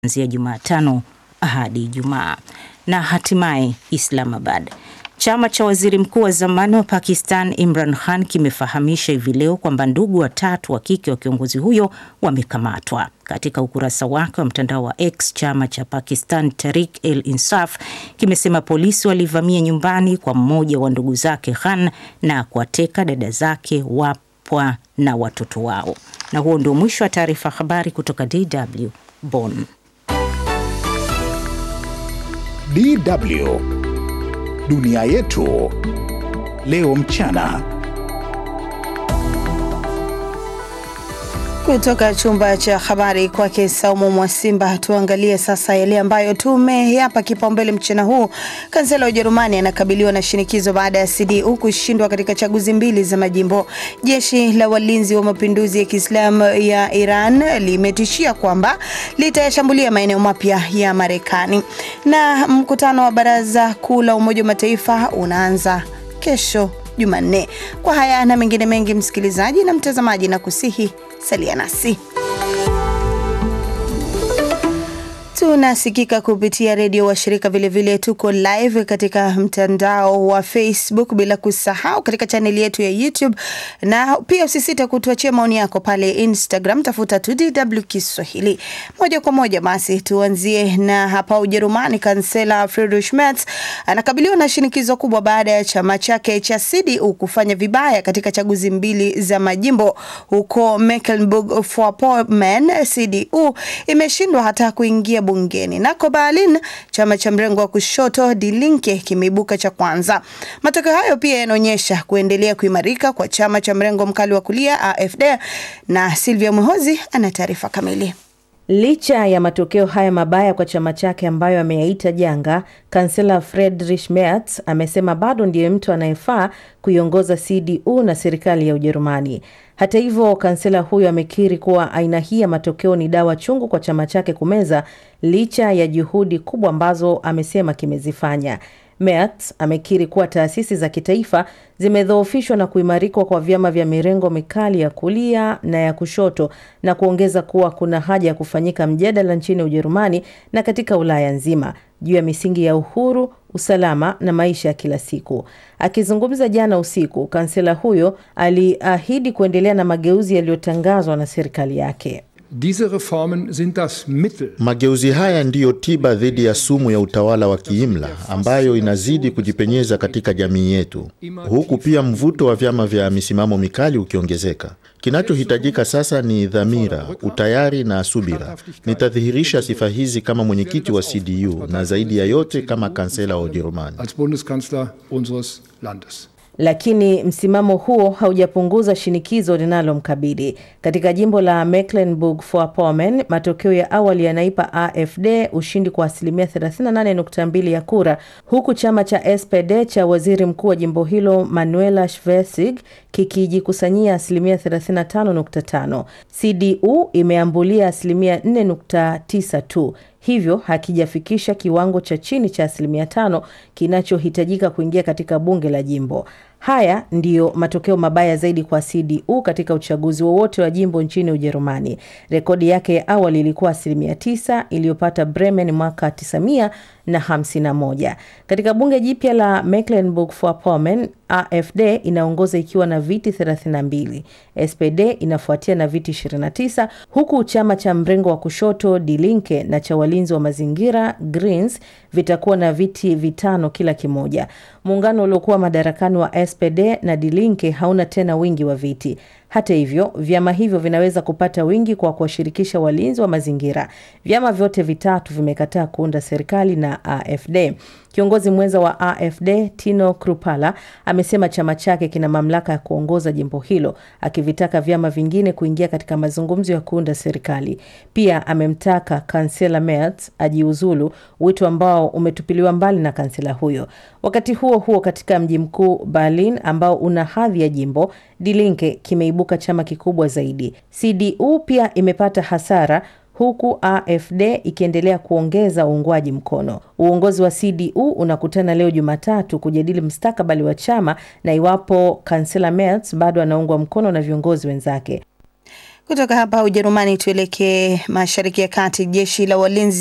kuanzia Jumatano hadi Ijumaa. Na hatimaye Islamabad. Chama cha waziri mkuu wa zamani wa Pakistan Imran Khan kimefahamisha hivi leo kwamba ndugu watatu wa kike wa kiongozi huyo wamekamatwa. Katika ukurasa wake wa mtandao wa X, chama cha Pakistan Tehreek e Insaf kimesema polisi walivamia nyumbani kwa mmoja wa ndugu zake Khan na kuwateka dada zake, wapwa na watoto wao. Na huo ndio mwisho wa taarifa habari kutoka DW Bonn. DW Dunia yetu leo mchana. Kutoka chumba cha habari kwake Saumu Mwasimba, tuangalie sasa yale ambayo tumeyapa kipaumbele mchana huu. Kansela wa Ujerumani anakabiliwa na shinikizo baada ya CDU kushindwa katika chaguzi mbili za majimbo. Jeshi la walinzi wa mapinduzi ya Kiislamu ya Iran limetishia kwamba litayashambulia maeneo mapya ya Marekani. Na mkutano wa Baraza Kuu la Umoja wa Mataifa unaanza kesho Jumanne. Kwa haya na mengine mengi, msikilizaji na mtazamaji, na kusihi salia nasi. Tunasikika kupitia redio washirika, vilevile tuko live katika mtandao wa Facebook, bila kusahau katika chaneli yetu ya YouTube, na pia usisite kutuachia maoni yako pale Instagram, tafuta tu DW Kiswahili. Moja kwa moja basi tuanzie na hapa Ujerumani. Kansela Friedrich Merz anakabiliwa na shinikizo kubwa baada ya chama chake cha CDU kufanya vibaya katika chaguzi mbili za majimbo huko Mecklenburg-Vorpommern. CDU imeshindwa hata kuingia bungeni. Nako Berlin, chama cha mrengo wa kushoto Die Linke kimeibuka cha kwanza. Matokeo hayo pia yanaonyesha kuendelea kuimarika kwa chama cha mrengo mkali wa kulia AfD, na Silvia Mwehozi ana taarifa kamili. Licha ya matokeo haya mabaya kwa chama chake ambayo ameyaita janga, kansela Friedrich Merz amesema bado ndiye mtu anayefaa kuiongoza CDU na serikali ya Ujerumani. Hata hivyo, kansela huyo amekiri kuwa aina hii ya matokeo ni dawa chungu kwa chama chake kumeza, licha ya juhudi kubwa ambazo amesema kimezifanya. Merz amekiri kuwa taasisi za kitaifa zimedhoofishwa na kuimarikwa kwa vyama vya mirengo mikali ya kulia na ya kushoto na kuongeza kuwa kuna haja ya kufanyika mjadala nchini Ujerumani na katika Ulaya nzima juu ya misingi ya uhuru, usalama na maisha ya kila siku. Akizungumza jana usiku, kansela huyo aliahidi kuendelea na mageuzi yaliyotangazwa na serikali yake. Diese Reformen sind das Mittel. Mageuzi haya ndiyo tiba dhidi ya sumu ya utawala wa kiimla ambayo inazidi kujipenyeza katika jamii yetu, huku pia mvuto wa vyama vya misimamo mikali ukiongezeka. Kinachohitajika sasa ni dhamira, utayari na subira. Nitadhihirisha sifa hizi kama mwenyekiti wa CDU na zaidi ya yote kama kansela wa Ujerumani. Als Bundeskanzler unseres Landes. Lakini msimamo huo haujapunguza shinikizo linalomkabili katika jimbo la Mecklenburg-Vorpommern. Matokeo ya awali yanaipa AfD ushindi kwa asilimia 38.2 ya kura, huku chama cha SPD cha waziri mkuu wa jimbo hilo Manuela Schwesig kikijikusanyia asilimia 35.5. CDU imeambulia asilimia 4.9 tu hivyo hakijafikisha kiwango cha chini cha asilimia tano kinachohitajika kuingia katika bunge la jimbo. Haya ndiyo matokeo mabaya zaidi kwa CDU katika uchaguzi wowote wa jimbo nchini Ujerumani. Rekodi yake ya awali ilikuwa asilimia tisa iliyopata Bremen mwaka 1951. Katika bunge jipya la Mecklenburg-Vorpommern, AfD inaongoza ikiwa na viti 32, SPD inafuatia na viti 29, huku chama cha mrengo wa kushoto Die Linke na cha walinzi wa mazingira Greens vitakuwa na viti vitano kila kimoja. Muungano uliokuwa madarakani wa SPD na Die Linke hauna tena wingi wa viti. Hata hivyo, vyama hivyo vinaweza kupata wingi kwa kuwashirikisha walinzi wa mazingira. Vyama vyote vitatu vimekataa kuunda serikali na AfD. Kiongozi mwenza wa AfD Tino Krupala amesema chama chake kina mamlaka ya kuongoza jimbo hilo, akivitaka vyama vingine kuingia katika mazungumzo ya kuunda serikali. Pia amemtaka kansela Merz ajiuzulu, wito ambao umetupiliwa mbali na kansela huyo. Wakati huo huo, katika mji mkuu Berlin ambao una hadhi ya jimbo, Die Linke kimeibuka chama kikubwa zaidi. CDU pia imepata hasara huku AfD ikiendelea kuongeza uungwaji mkono. Uongozi wa CDU unakutana leo Jumatatu kujadili mustakabali wa chama na iwapo kansela Merz bado anaungwa mkono na viongozi wenzake. Kutoka hapa Ujerumani tuelekee mashariki ya kati. Jeshi la walinzi